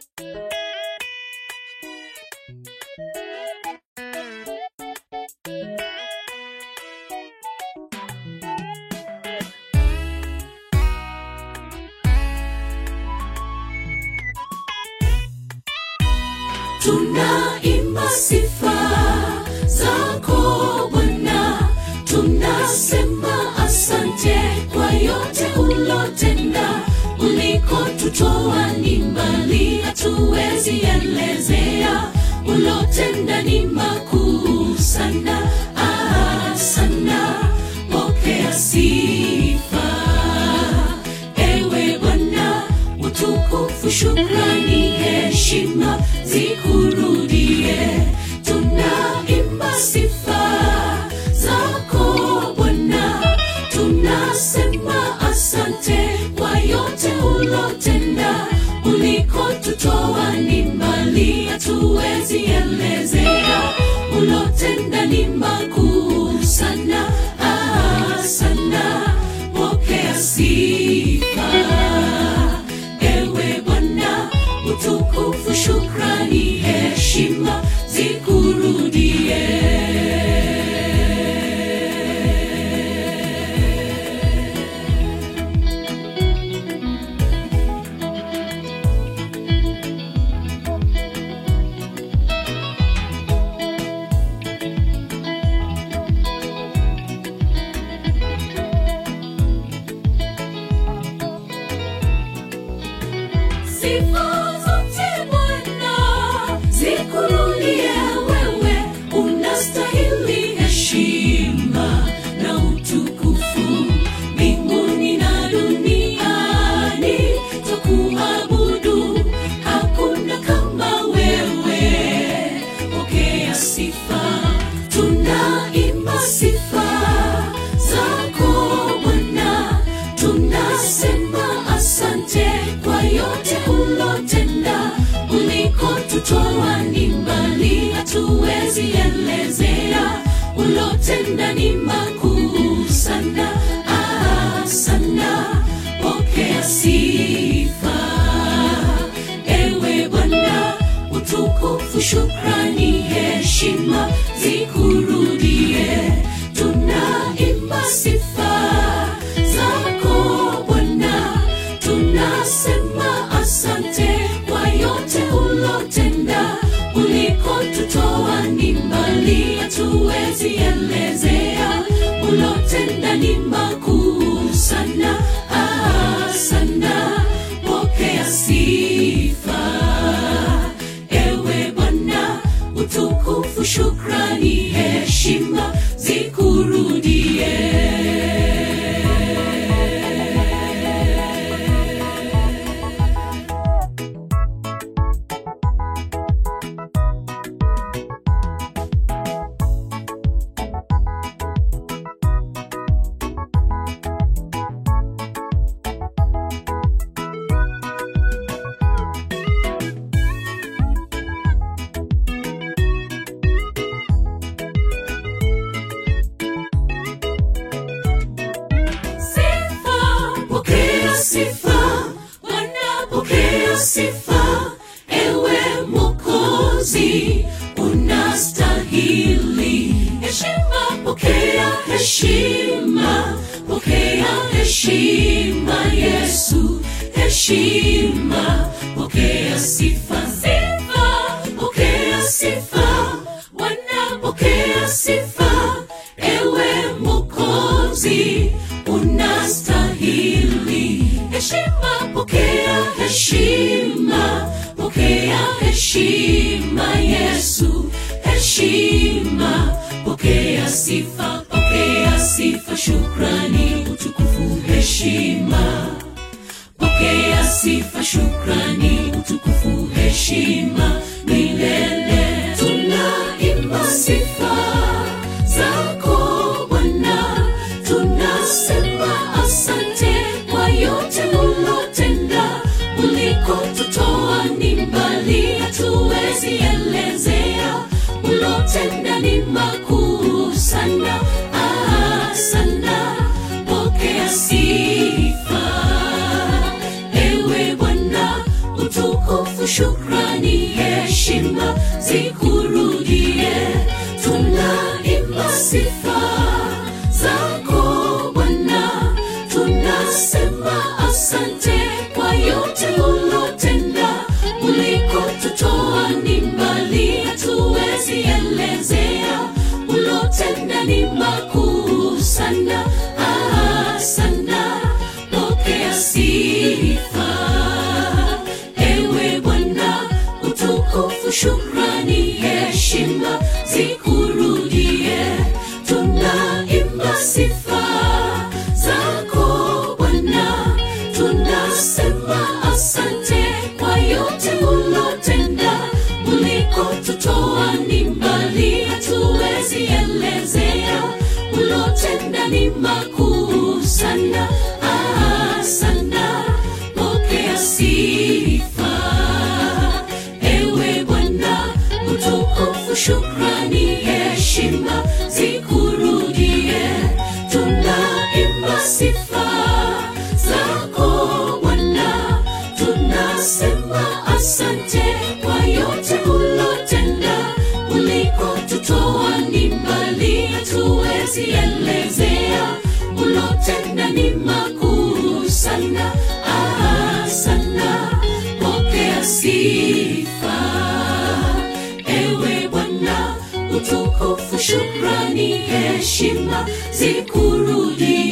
tunaimba sifa zako Bwana, tunasema asante kwa yote ulotenda, ulikotutoa ni mbali, hatuwezi elezea, ulotenda ni makuu sana, ah, sana, pokea sifa ewe Bwana, utukufu, shukrani, heshima zikurudie. Tunaimba sifa zako Bwana, tunasema asante kwa yote ulotenda, ulikotutoa ni mbali, hatuwezi elezea, ulotenda ni makuu sana, ah, sana, pokea sifa ewe Bwana, utukufu, shukrani, heshima zikurudie. Sifa zote Bwana zikurudie wewe, unastahili heshima na utukufu mbinguni na duniani, twakuabudu, hakuna kama wewe. Pokea sifa, tunaimba sifa zako Bwana, tunasema asante kwa yote ulotenda, ulikotutoa ni mbali, hatuwezi elezea, ulotenda ni makuu sana, ah, sana, pokea sifa ewe Bwana, utukufu, shukrani, heshima zikurudie. Tunaimba sifa zako Bwana, tunasema asante kwa yote ulotenda, ulikotutoa ni mbali, hatuwezi elezea, ulotenda ni makuu sana, ah, sana, pokea sifa ewe Bwana, utukufu, shukrani, heshima zikurudie. Sifa, pokea sifa, Bwana pokea sifa, ewe Mwokozi unastahili heshima, pokea heshima, pokea heshima, Yesu heshima, pokea sifa, sifa, pokea sifa, Bwana pokea sifa, ewe Mwokozi unastahili heshima, pokea heshima, pokea heshima, Yesu heshima, pokea sifa, pokea sifa, shukrani, utukufu, heshima, pokea sifa, shukrani, utukufu, heshima milele. Tunaimba sifa zako Bwana, tunasema asante kwa yote ulotenda, ulikotutoa ni mbali, hatuwezi elezea, ulotenda ni makuu sana, ah, sana, pokea sifa ewe Bwana, utukufu utukufu, shukrani, heshima zikurudie. Tunaimba sifa zako Bwana, tunasema asante kwa yote ulotenda. Ulikotutoa ni mbali, hatuwezi elezea. Ulotenda ni makuu sana, ah, sana. Pokea sifa ewe Bwana, utukufu, shukrani, heshima zikurudie. Tunaimba sifa zako Bwana, tunasema asante kwa yote ulotenda. Ulikotutoa ni mbali, hatuwezi elezea. Ulotenda ni makuu sana, ah, sana. Pokea sifa ewe Bwana, utukufu, shukrani, heshima zikurudie. Tunaimba sifa zako Bwana, tunasema asante kwa yote ulotenda. Ulikotutoa ni mbali, hatuwezi elezea. Ulotenda ni makuu sana, ah, sana. Pokea sifa ewe Bwana, utukufu, shukrani, heshima zikurudie.